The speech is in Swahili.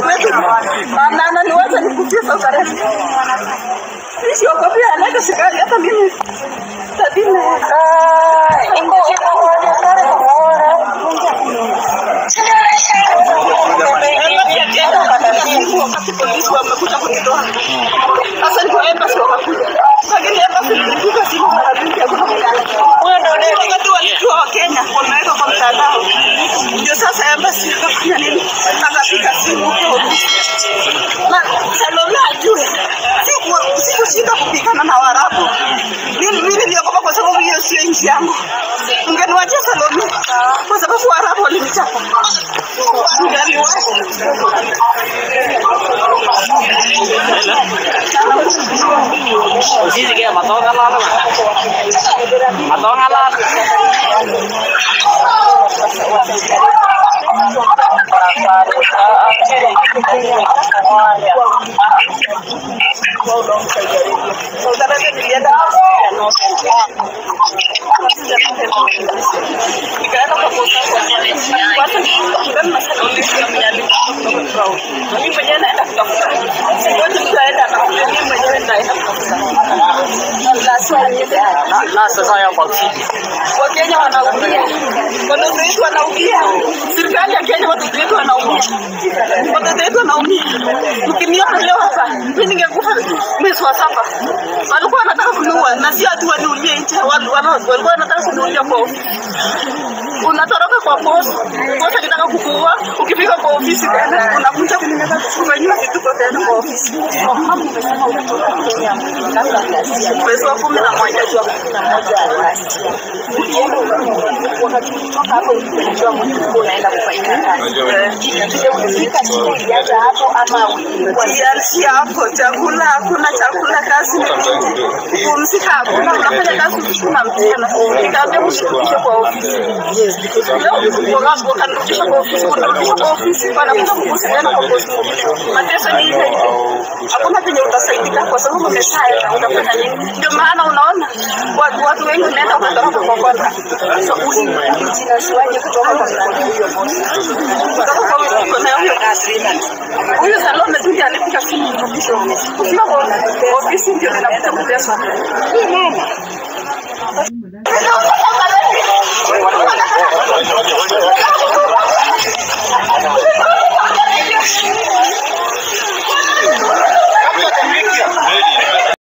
Na- na- na niwache nikufie sasa Arabia. Mimi siogopi anaenda serikali hata mimi. Tabina. Wakati polisi wamekuja kunitoa. Sasa niko embassy wakakuja. Lakini embassy nilipiga simu mara mingi hakuna wakati walijua Wakenya wameweka kwa mtandao, ndio sasa embassy akafanya nini, akapiga simu huko na Salome ajue siku sikushinda kupigana na Waarabu. Mimi mimi niliogopa kwa sababu hiyo sio nchi yangu. Ungeniwachia Salome kwa sababu Waarabu walinichapa. Ungeniwacha. Sisi kaya matonga lalo ma. Matonga lalo. Saudi Arabia nilienda nikaenda kwa posta kwanza nikakutana na Salome pia mnialika mimi mwenyewe naenda kutafuta singoje mtu aende atakuja mimi mwenyewe naenda kutafuta lazima niende Na sasa ya kwa kidi. Wakenya wanaumia, watoto wetu wanaumia, serikali ya Kenya watoto wetu wanaumia, watoto wetu wanaumia. Ukiniona leo hapa, mimi ningekufa mwezi wa saba. Walikuwa wanataka kuniua na si ati waniulie nje, watu wana- walikuwa wanataka kuniulia kwa ofisi. Unatoroka kwa boss, boss akitaka kukuua, ukifika kwa ofisi tena unakuja kufanyiwa vituko tena kwa ofisi. Mwezi wa kumi na moja wakati kutoka hapo ulipelekwa mtu unaenda kufanyia kazi. Ulifika siku ulianza hapo ama ulikuwa Ukianzia hapo, chakula hakuna, chakula kazi ni mingi, kupumzika hakuna, unafanya kazi usiku na mchana. Nikaambia msirudishe kwa ofisi. Leo waka- wakanirudisha kwa ofisi, kunirudisha kwa ofisi, wanakuja kukusanyana kwa bosi mwingine. Mateso ni ile ile, hakuna penye utasaidika kwa sababu umeshaenda, utafanya nini? Ndio maana unaona watu, watu wengi unaenda ukatoroka kwa kona. So, uli- ulijinasuaje kutoka kwa mradi huyo bosi? kutoka kwa huyo na huyo huyo Salome tu ndiye alipiga simu nirudishe ofisi. Kufika kwa ofisi ndio ninakuta kuteswa.